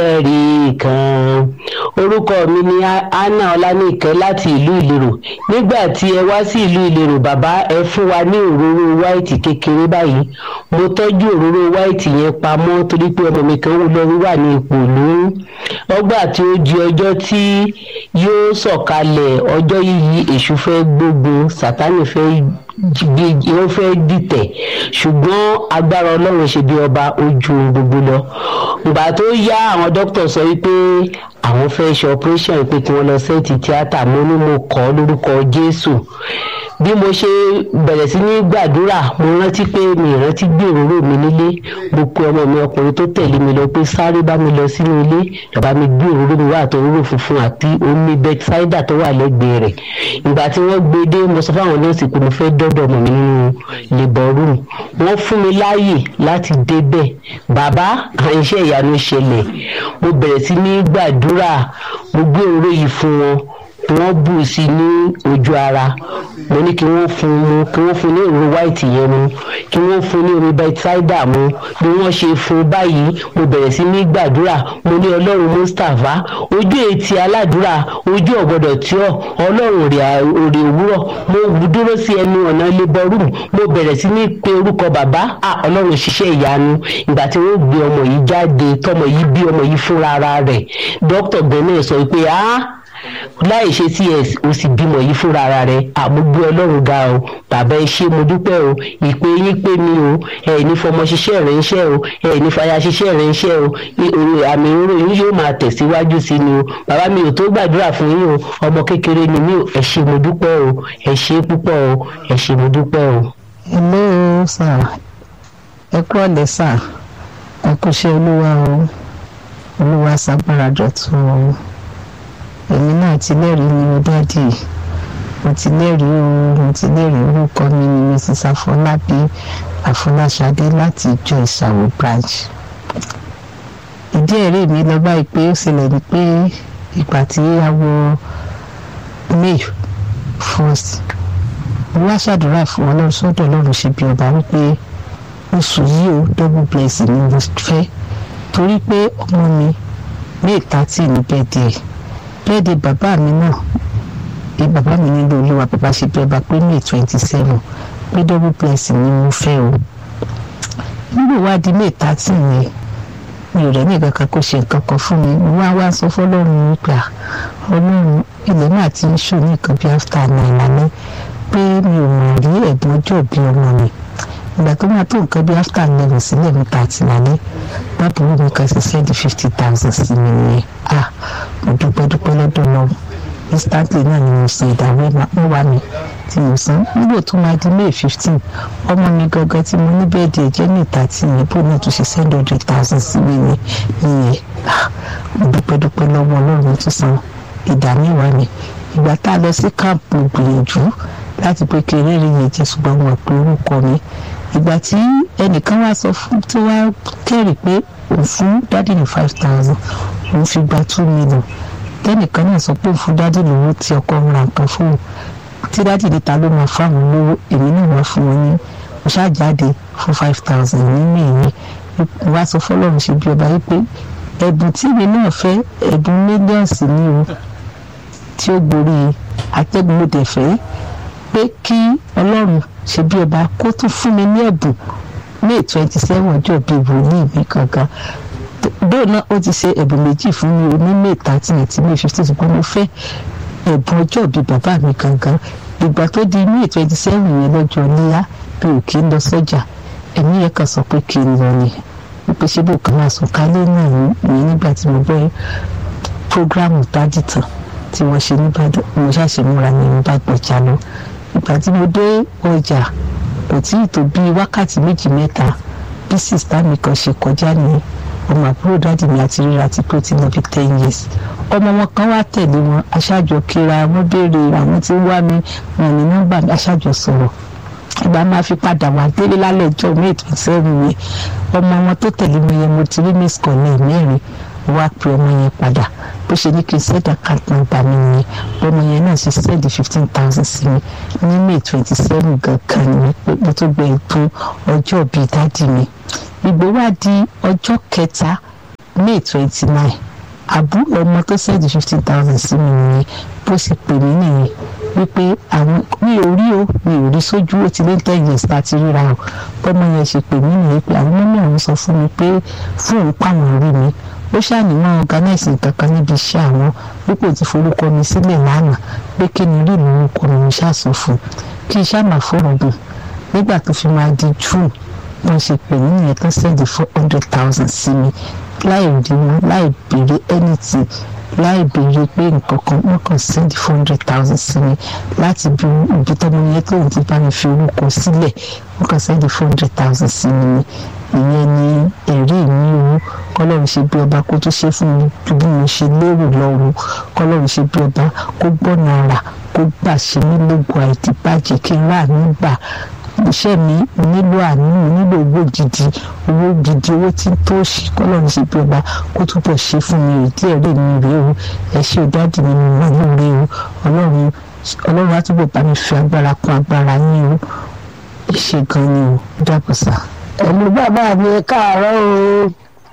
ẹ̀rí kan orúkọ mi ni anna ọlánìkẹ́ láti ìlú ìlérò nígbà tí ẹ wá sí ìlú ìlérò bàbá ẹ fún wa ní òróró wáìtì kékeré báyìí mo tọ́jú òróró wáìtì yẹn pamọ́ torí pé ọmọ mi kan lọ wà ní ipò lóyún ọgbà tí ó di ọjọ́ tí yóò sọ̀kalẹ̀ ọjọ́ yìí èṣù fẹ́ gbógun sátánì fẹ́ ó fẹ́ dìtẹ̀ ṣùgbọ́n agbára ọlọ́run ṣe bí ọba ojú gbogbo lọ ìgbà tó yá àwọn dókítà sọ wípé àwọn fẹ́ ṣe operation pé kí wọ́n lọ sẹ́ẹ̀tì tíátà mo ní mo kọ́ lórúkọ jésù bí mo ṣe bẹ̀rẹ̀ sí ní gbàdúrà mo rántí pé mi ìrántí gbé òróró mi nílé mo pe ọmọ mi ọkùnrin tó tẹ̀lé mi lọ pé sáré bá mi lọ sínú ilé bàbá mi gbé òróró mi wá àti òróró funfun àti omi bethsaida tó wà lẹ́gbẹ̀ẹ́ rẹ̀ ìgbà tí wọ́n gbé dé mo sọ fáwọn nọ́ọ̀sì pé mo fẹ́ dọ́dọ̀ ọmọ mi nínú labour room wọ́n fún mi láàyè láti débẹ̀ bàbá àìṣe ìyanu ṣẹlẹ̀ mo bẹ̀rẹ̀ sí ní gbàdúrà mo gbé òróró yìí fún wọn wọ́n bù sí ní ojú ara mo ní kí wọ́n fún mu kí wọ́n fún ní òróró white yẹn mu kí wọ́n fún ní omi bethsaida mu bí wọ́n ṣe fún báyìí mo bẹ̀rẹ̀ sí ní gbàdúrà mo ní ọlọ́run mustapha ojú etí aládùúrà ojú ọ̀gbọ́dọ̀ tí ọ̀ ọlọ́run òrè òwúrọ̀ mo dúró sí ẹnu ọ̀nà labour room mo bẹ̀rẹ̀ sí ní pe orúkọ bàbá ọlọ́run ṣiṣẹ́ ìyanu ìgbà tí wọ́n gbé ọmọ yìí jáde tọmọ yìí bí ọmọ yìí fúnra ara rẹ̀ dókítà gbẹ̀mẹ̀ sọ pé ah láì ṣe cs o sì bímọ yìí fúnra ara rẹ àmúgbé ọlọ́run ga o bàbá ẹ ṣé mo dúpẹ́ o ìpè yín pé mi o ẹ ní fọmọ ṣiṣẹ́ rẹ ń ṣẹ́ o ẹ ní fàyà ṣiṣẹ́ rẹ ń ṣẹ́ o àmì òróró yín yóò máa tẹ̀síwájú sí ni o bàbá mi ò tó gbàdúrà fún yín o ọmọ kékeré ni mí o ẹ ṣé mo dúpẹ́ o ẹ ṣé púpọ̀ o ẹ ṣé mo dúpẹ́ o. hello sir ẹ kú ọ̀lẹ́ sir ẹ kú ṣe olúwa o olúwa ṣàgbára dọ̀tun o èmi náà ti lẹ́rìí ni mo dáàdì mo ti lẹ́rìí o mo ti lẹ́rìí orúkọ mi ni mrs afọlábí afọláṣadé láti ìjọ ìsàwọ̀ branch ìdí ẹ̀rí mi lọ báyìí pé ó ṣẹlẹ̀ ní pé ìgbà tí a wọ may first mo wá ṣàdúrà fún ọlọ́run sọ́dọ̀ ọlọ́run ṣe bí ọba wípé oṣù yìí o double blessing ni mo fẹ́ torí pé ọmọ mi may thirty ní bẹ́ẹ̀ díẹ̀ bẹ́ẹ̀dẹ̀ bàbá mi náà bí bàbá mi nílò olúwa bàbá ṣe bí ọba pé may twenty seven pé double blessing ni mo fẹ́ o nígbà wá di may thirty yẹn mi ò rẹ̀ ní ìkankan kó ṣe nǹkan kan fún mi mo wá wá sọ fọlọ́run nípa ọlọ́run ilẹ̀ náà ti ń ṣò ní nǹkan bí after nine lálẹ́ pé mi ò mọ̀ rí ẹ̀bùn ọjọ́ bí ọmọ mi ìgbà tó máa tó nǹkan bí after eleven sílẹ̀ mi thirty lálẹ́ bábùrú mi kan ṣe sẹ́ẹ̀dì fifty thousand sí mi nìyẹn ah mo dúpẹ́ dúpẹ́ lọ́dọ̀ náà instantly náà ni mo san ìdáwó mẹ́wàá mi tí mo san nígbà tó máa di may fifteen ọmọ mi gangan tí mo ní bẹ́ẹ̀dì ẹ̀jẹ̀ ní ìta tí mi bó náà tún ṣe send hundred thousand sí mi ní ìyẹn ah mo dúpẹ́ dúpẹ́ lọ́wọ́ ọlọ́run tó san ìdá mẹ́wàá mi ìgbà tá a lọ sí camp mo gbìyànjú láti pé kí eré yẹn jẹ́ ṣùgbọ́n wọn pe orúkọ mi ìgbà tí ẹnìkan wá sọ fún tí wàá kẹ́rì pé òun fún dádì ní five thousand òun fi gba two million tẹ́nìkan náà sọ pé òun fún dádì lówó tí ọkọ ń ra nǹkan fún un tí dádì níta ló máa fáwọn lówó èmi náà wá fún wọn ní mo ṣáàjáde fún five thousand nínú ìyẹn wá sọ fọlọ́run ṣe bí ọba yìí pé ẹ̀bùn tí èmi náà fẹ́ ẹ̀bùn mílíọ̀nsì ní o tí ó gborí atẹ́gùn mo dẹ̀ fẹ́ pé kí ọlọ́run ṣe bí ọba kó tún fún mi ní ẹ̀bùn may twenty seven ọjọ́ bíi wòlíì mi kankan bẹ́ẹ̀ náà ó ti ṣe ẹ̀bùn méjì fún mi ní may thirteen àti may fifteen ṣùgbọ́n mo fẹ́ ẹ̀bùn ọjọ́ bíi bàbá mi kankan ìgbà tó di may twenty seven yẹn lọ́jọ́ níyà bí ò kí ń lọ sọ́jà ẹ̀mí yẹn kan sọ pé kí n lọ ni wípé ṣé bò kàn máa sùn kálé náà ní nígbà tí mo gbọ́ prógráàmù dájì tán tí wọ́n ṣe nígbàdàn mo ṣàṣe múra ní bá gbọ̀jà lọ ìgbà tí mo dé ọjà kò tí ì tó bí wákàtí méjì mẹ́ta bí sista mi kan ṣe kọjá ní ọmọ àbúrò dáàdì mi àti ríra ti pé ó ti lọ bí ten years ọmọ wọn kan wá tẹ̀lé wọn aṣáájọ kíra wọn béèrè àwọn tí ń wá mi wọn ní nọ́mbà mi aṣáájọ sọ̀rọ̀ ìgbà máa fi padà wá délé lálẹ́ ẹjọ́ may twenty seven yẹn ọmọ wọn tó tẹ̀lé mi yẹn mo ti rí miss kọ́lẹ̀ mẹ́rin wá pe ọmọ yẹn padà bó ṣe ní kí n send account number mi nìyẹn ọmọ yẹn náà ṣe send fifteen thousand sí mi ní may twenty seven gangan ni pé mo tó gbé ètò ọjọ́ bíi dáàdì mi ìgbó wá di ọjọ́ kẹta may twenty nine àbúrò ọmọ tó sẹ́ẹ̀dì fifty thousand sí mi nìyẹn bó sì pè mí nìyẹn wípé àwọn mi ò rí o mi ò rí sójú ó ti lé ten years tá a ti ríra o bọ́mọ yẹn ṣe pè mí nìyẹn pé àwọn mọ́mí àwọn sọ fún mi pé fún òun pàwọn rí mi ó ṣàníwọ̀n organize nǹkan kan níbi iṣẹ́ àwọn wípé ti forúkọ mi sílẹ̀ lánàá pé kí ni rí ìlú orúkọ mi ṣàṣọ fún kí iṣẹ́ àmà fóònù gùn nígbà tó fi máa di june wọ́n ṣe pè mí nìyẹn tó sẹ́ẹ̀dì four hundred thousand sí mi láì rí wọn láì béèrè anything láì béèrè pé nǹkan kan wọ́n kàn sẹ́ẹ̀dì four hundred thousand sí mi láti bí ibi tọ́mọ yẹn tóun ti bá mi fi orúkọ sílẹ̀ wọ́n kàn sẹ́ẹ̀dì four hundred thousand sí mi ni ìyẹn ni ẹ̀rí mi o kọ́lọ́run ṣe bí ọba kó tó ṣe fún mi ju bí mo ṣe lérò lọ́wọ́ kọ́lọ́run ṣe bí ọba kó gbọ́nà ara kó gbà ṣe mí lógun àìdíbàjẹ́ kí n rà nígbà iṣẹ́ mi nílò àánú nílò owó gidi owó gidi owó tí tó ṣe kọ́lọ́run ṣe bí ọba kó túbọ̀ ṣe fún mi ìdí ẹ̀rí mi rèé o ẹ ṣe ìdádì mi mọ̀ ní rèé o ọlọ́run ọlọ́run á túbọ̀ bá mi fi agbára kún agbára yín o ẹ ṣe gan ni o dábọ̀ sá. ẹ̀lú bàbá mi ẹ káàárọ̀ o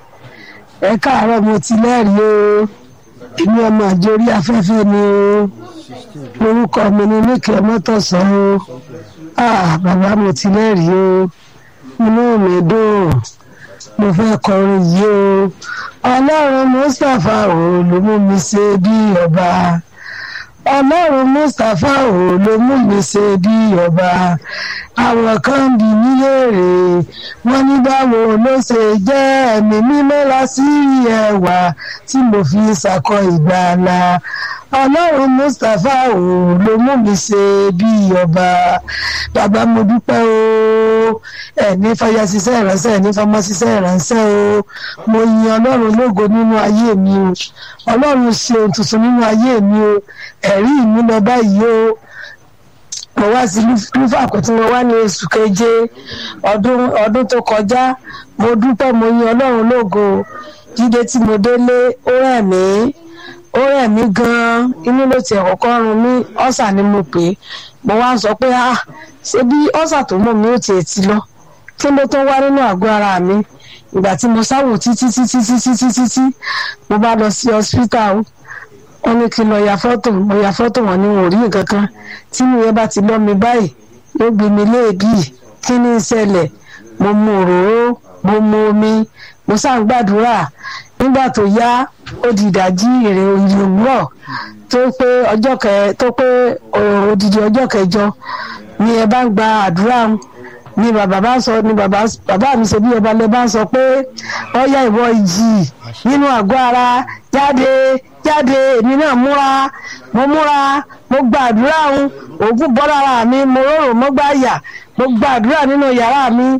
ẹ káàárọ̀ mo ti lẹ́rìí o èmi ọmọ àjòrí afẹ́fẹ́ ni o orúkọ mi ni níkẹ́ mọ́tòsán o ah bàbá mo ti lẹ́rìí o inú mi dùn mo fẹ́ kọrin yìí o ọlọ́run mustapha o ló mú mi ṣe bí ọba ọlọ́run mustapha o ló mú mi ṣe bí ọba àwọn kan bí mí léèrè wọ́n ní báwo ló ṣe jẹ́ ẹ̀mí mímọ́ lásìrí ẹwà tí mo fi ṣàkọ ìgbàlà ọlọ́run mustapha o ló mú mi ṣe bí ọba bàbá mo dúpẹ́ o ẹ̀ní fàyà ṣiṣẹ́ ìránṣẹ́ ẹ̀ní fọmọ ṣiṣẹ́ ìránṣẹ́ o mo yin ọlọ́run lógo nínú ayé mi o ọlọ́run ṣe ohun tuntun nínú ayé mi o ẹ̀rí mi lọ báyìí o mo wá sí lúfàkó tí mo wá ní oṣù keje ọdún ọdún tó kọjá mo dúpẹ́ mo yin ọlọ́run lógo jíde tí mo délé ó rẹ̀ mí ó rẹ̀ mí gan-an inú ló tiẹ̀ kọ́kọ́ run mí ọ̀sà ni mo pè é mo wá ń sọ pé ah ṣé bí ọ̀sà tó mọ̀ mí ó tiẹ̀ ti lọ kí ló tó wá nínú àgọ́ ara mi ìgbà tí mo sáwò títí títí títí títí tí mo bá lọ sí hospital wọ́n ní kí n lọ ya fọ́tò mo ya fọ́tò wọn ni wọn ò rí nǹkan kan tí mi yẹn bá ti lọ́ mi báyìí yóò gbé mi léèbì kí ni ìṣẹ̀lẹ̀ mo mu òróró mo mu omi mo sá ń gbàdúrà nígbà tó yá ó di ìdájí èrè ìlú òwúrọ̀ tó pé ọjọ́ kẹ tó pé odidi ọjọ́ kẹjọ ni ẹ bá ń gba àdúrà ni bàbá bá sọ ni bàbá bàbá mi ṣe bí ọba lẹ bá sọ pé ọyá ìwọ ìjì nínú àgọ́ ara jáde jáde èmi náà múra mo múra mo gba àdúrà ń òògùn bọ́ lára mi mo rọrùn mo gbá yà mo gba àdúrà nínú yàrá mi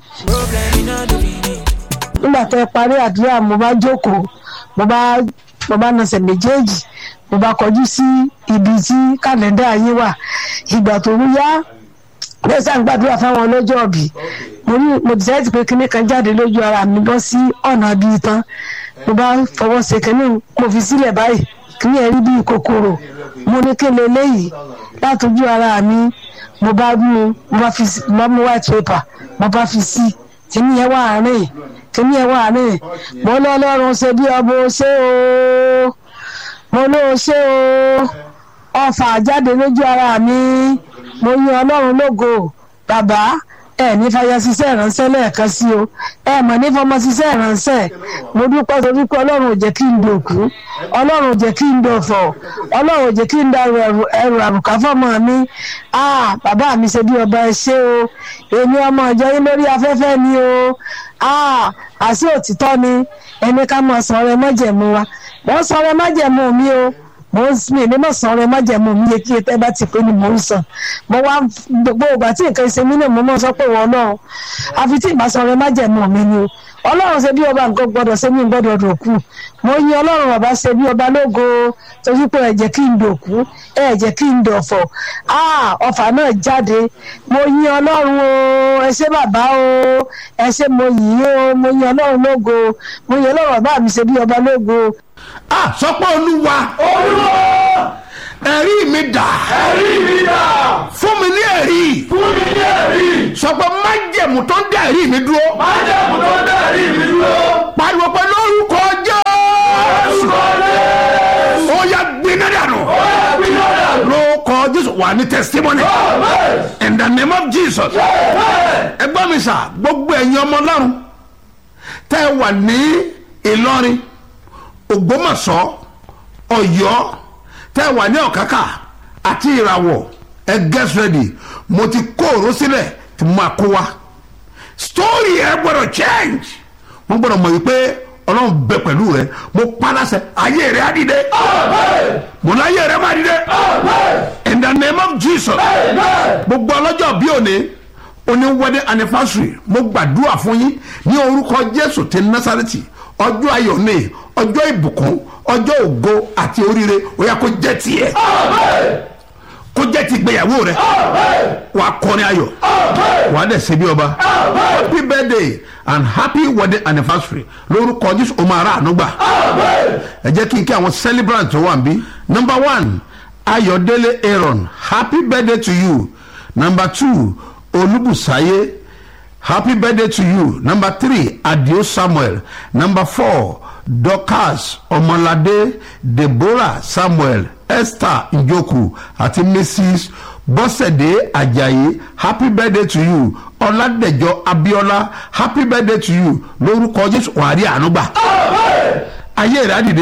nígbà tó ẹ parí àdúrà mo bá jókòó mo bá mo bá nasẹ̀ méjèèjì mo bá kọjú sí ibi tí kàlẹ́ndà yín wà ìgbà tó ń yá bẹ́ẹ̀ sá ń gbàdúrà fáwọn ọlọ́jọ́ ọ̀bì mo ní mo dìsáìtì pé kinní kan jáde lójú ara mi bọ́ sí ọ̀nà bíi tán mo bá fọwọ́ ṣe kinní mo fi sílẹ̀ báyìí kinní ẹ̀ rí bíi kòkòrò mo ní kí lè léyìí látọjú ara mi mo bá mú mo bá fi mo bá mú white paper mo bá fi sí kinní yẹn wà rìn kinní yẹn wà rìn mo lọ́lọ́run ṣe bí ọbọ̀ ṣé o mo ló ṣe o ọfà jáde lójú ara mi mo yin ọlọ́run lógo bàbá ẹ ní fàyà ṣiṣẹ́ ìránṣẹ́ lẹ́ẹ̀kan sí o ẹ mọ̀ ní fọmọ ṣiṣẹ́ ìránṣẹ́ mo dúpẹ́ torí pé ọlọ́run ò jẹ́ kí n dòkú ọlọ́run ò jẹ́ kí n dòfò ọlọ́run ò jẹ́ kí n da ẹrù àbùká fọmọ mi ah bàbá mi ṣe bí ọba ẹ ṣé o èmi ọmọ ìjọ yín lórí afẹ́fẹ́ ni o ah àṣé òtítọ́ ni ẹni ká máa sọ ọrẹ májẹ̀mú wa wọ́n sọ ọrẹ májẹ̀mú mi o mo ń mi ní mọ̀ sàn ọrẹ májẹ̀mú mi yẹ kí ẹ bá ti pé ni mo ń sàn mo wá gbogbo ìgbà tí nǹkan ṣe mí náà mo mọ̀ sọ pé wọ́n náà àfi tí ìbá sàn ọrẹ májẹ̀mú mi ni o ọlọ́run ṣe bí ọba nǹkan gbọ́dọ̀ ṣe mí gbọ́dọ̀ dòkú mo yin ọlọ́run bàbá ṣe bí ọba lógo torí pé ẹ jẹ́ kí n dòkú ẹ jẹ́ kí n dọ̀fọ̀ ọfà náà jáde mo yin ọlọ́run o ẹ ṣé bàbá o ẹ ṣé mo yìn o mo yin ọlọ́run lógo mo yin ọlọ́run bàbá mi ṣe bí ọba lógo ah sọ pé olúwa olúwa ẹ̀rí mi dà ẹ̀rí mi dà fún mi ní ẹ̀rí fún mi ní ẹ̀rí sọ pé májẹ̀mú tó ń dá ẹ̀rí mi dúró májẹ̀mú tó ń dá ẹ̀rí mi dúró pariwo pé lórúkọ jẹ́ wà ní testimony in the name of jesus ẹ gbọ́ mi sà gbogbo ẹ̀yin ọmọ ọlọ́run tẹ́ ẹ wà ní ìlọrin ògbómọ̀ṣọ́ ọ̀yọ́ tẹ́ ẹ wà ní ọ̀kákà àti ìràwọ̀ ẹ get ready mo ti kó òró sílẹ̀ tí mo máa kó wa story ẹ gbọ́dọ̀ change wọ́n gbọ́dọ̀ mọ̀ wípé ọlọ́run bẹ pẹ̀lú rẹ mo palasẹ ayé rẹ á dìde mo láyé rẹ má dìde in the name of jesus gbogbo ọlọ́jọ́ bí òní oní wedding anniversary mo gbàdúrà fún yín ní orúkọ jésù ti násàrẹ́tì ọjọ́ ayọ̀ ní ọjọ́ ìbùkún ọjọ́ ògo àti oríire ó yá kó jẹ́ tiẹ̀ kó jẹ́ ti gbéyàwó rẹ wà á kọrin ayọ̀ wà á dẹ̀ ṣe bí ọba happy birthday and happy wedding anniversary lórúkọ jésù ọmọ ara ànúgbà ẹ jẹ́ kí n kí àwọn celebrant tó wà níbí number one ayọ̀délé aaron happy birthday to you number two olúbùsáyé happy birthday to you number three adio samuel number four dorcas ọmọládé deborah samuel esther njoku àti mrs bọ́sẹ̀dé ajayi happy birthday to you ọládẹ̀jọ abiola happy birthday to you lórúkọ jésù wàrí ànúgbà ayé rẹ̀ á dìde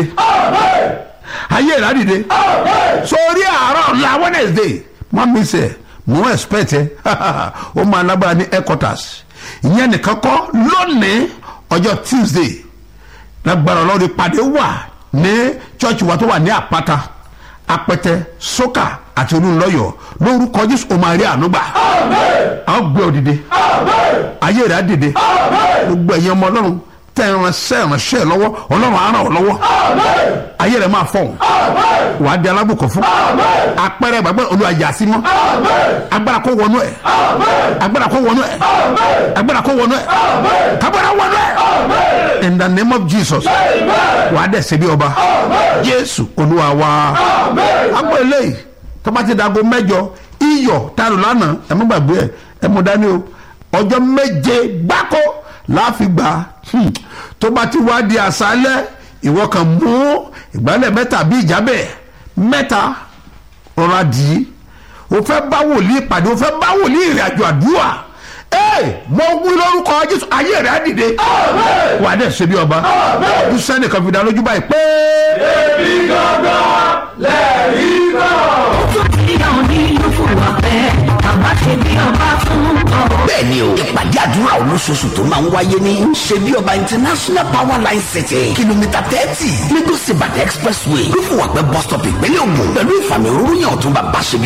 ayé rẹ̀ á dìde sórí àárọ̀ ọ̀la wednesday má mi sẹ̀ mo expect ẹ ó máa lágbára ní headquarters ìyẹn nìkan kọ́ lónìí ọjọ́ tuesday lágbára ọlọ́run ìpàdé wà ní church wa tó wà ní àpáta apẹtẹ sókà àti olùlọyọ lórúkọ jésù ó máa rí ànúgbà a ó gbé ọ dìde ayé rẹ á dìde gbogbo ẹ̀yin ọmọ ọlọ́run tẹ ẹranṣẹ́ ẹranṣẹ́ lọ́wọ́ ọlọ́run á ràn ọ́ lọ́wọ́ ayé rẹ máa fọ̀hún wà á di alábùkún fún apẹrẹ gbàgbọ́ olùwàjà sí mọ́ agbára kó wọnú ẹ̀ agbára kó wọnú ẹ̀ agbára kó wọnú ẹ̀ kábàárà wọnú ẹ̀ in the name of jesus wà á dẹ̀ ṣe bí ọba jésù olúwa wa agbó eléyìí tó bá ti dago mẹ́jọ iyọ̀ tá a lò lánàá ẹ mú gbàgbé ẹ ẹ mú dání o ọjọ́ méje gbáko láàfin gbà hmm, tó bá ti wá di àṣálẹ́ ìwọ kan mú ìgbálẹ̀ mẹ́ta bí ìjábẹ̀ mẹ́ta rọra dì í o fẹ́ bá wòlíì pàdé o fẹ́ bá wòlíì ìrìn àjò àdúrà ee mo wí lórúkọ jésù ayé rẹ á dìde wà á dẹ̀ ṣe bí ọba ọdún sẹ́nìkan fi dá lójú báyìí pé. èmi gangan lẹ́rìí náà. bẹ́ẹ̀ni o ìpàdé àdúrà olóṣooṣù tó máa ń wáyé ní ṣebí ọba international power line city kìlómítà thirty lagos ibadan expressway lófùwàpẹ́ bus stop ìpínlẹ̀ ògùn pẹ̀lú ìfàmì òróró yàn ọ̀tún bàbá ṣebí